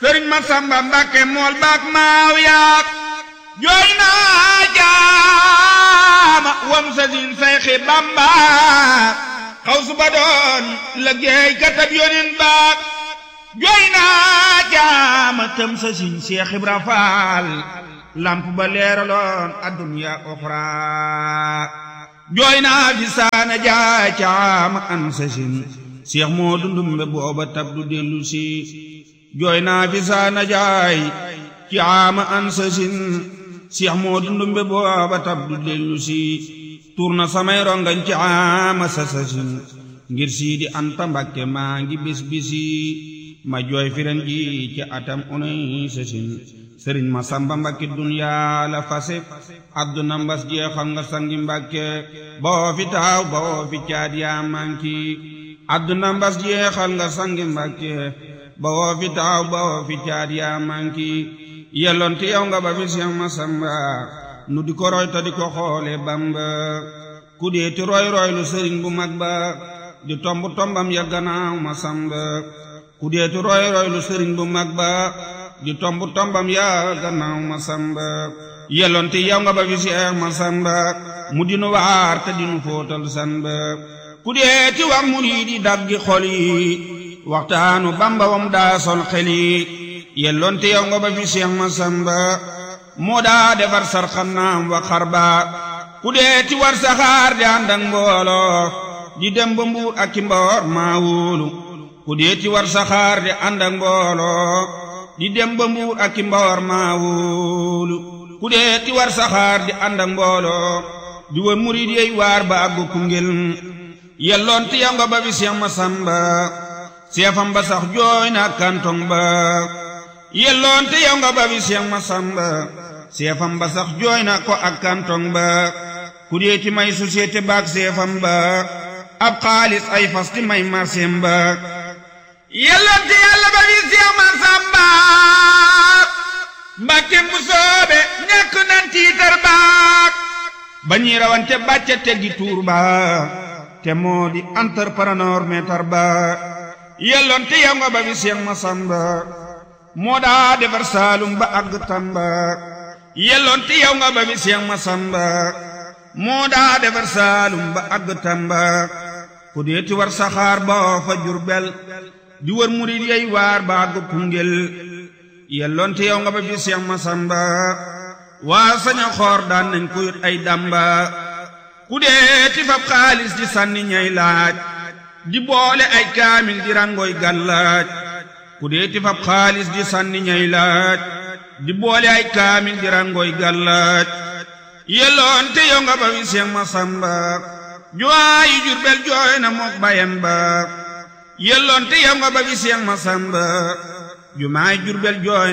sëriñ ma samba mbàkke mool baak maaw yaak jooy naa jaama wam sa sin sayxi bamba xaw su ba doon liggéey katab yonin baak jooy naa jaama tëm sa sin seex ibra faal lamp ba leeraloon adduniya oxra jooy naa fi saana jaay caama an sa sin seex moo dundumbe booba tab du dellu si jooy naa fi saana jaay caama an sa sin seex moo dundumbe booba tab du dellu si tur na samay rongañ caama sa sa sin ngir sii di anta mbakke maa ngi bis bisi ma jooy firen ji ci atam unay sa sin sëriñ ma samba mbakki duniyaa la fase adduna mbas jeexal nga sangi mbakke boo fi taaw boo fi caat yaa manki adduna mbas jeexal nga sangi mbakke boo fi taaw boo fi caat yaa manki yellonte yow nga ba fi seex ma samba nu di ko roy ta di ko xoole bamba ku deeti roy roy lu sëriñ bu mag ba di tomb tombam ya gannaaw ma samba ku deeti roy roy lu sëriñ bu mag ba di tomb tombam yaa gannaaw ma samba yellonte yow nga ba fi seex ma samba mu dinu waar te dinu fóotal samba ku dee ci wax murid yi daggi xol yi waxtaanu bamba wam daa sol xel yi yellonte yow nga ba fi seex ma samba moo daa defar sarxanaam wa xarba ku dee ci war saxaar di ànd ak mbooloo di dem ba mbuur ak ci mboor maa wóolu ku dee ci war saxaar di ànd ak mbooloo di dem ba mbuur ak i mboor maa wóolu ku dee ti war saxaar di ànd ak mbooloo di wër murid yey waar ba àggu Koungheul yelloon ti yow nga ba fi Seex Masamba seefam ba sax jooy na kantong ba yelloon ti yow nga ba fi Seex Masamba seefam ba sax jooy na ko ak kantong ba ku dee ti may société baak seefam ba ab xaalis ay fas ti may marseem ba yellonte yàlla ba fi Seex Masamba mbàkke mu soobe ñàkk nan tiitar baak ba ñuy rawante bàcca teggi tuur ba te moo di entrepreneur meetar ba yellonte yow nga ba fi Seex Masamba moo daa defar saalum ba àgg Tamba yellonte yow nga ba fi Seex Masamba moo daa defar saalum ba àgg Tamba ku deeti war saxaar ba fa Jurbel di wër murid yey waar ba àgg Koungheul yelloonte yow nga ba fi Seex Masamba waa saña xoor daan nañ ko yut ay damba ku dee ti fab xaalis di sànni ñay laaj di boole ay kaamil di rangoy gàllaaj ku dee ti fab xaalis di sànni ñay laaj di boole ay kaamil di rangoy gàllaaj yelloonte yow nga ba fi Seex Masamba juwaayi Jurbel jooy na mook bayam ba yelloonte yow nga ba fi Seex Masamba jumaay Jurbel jooy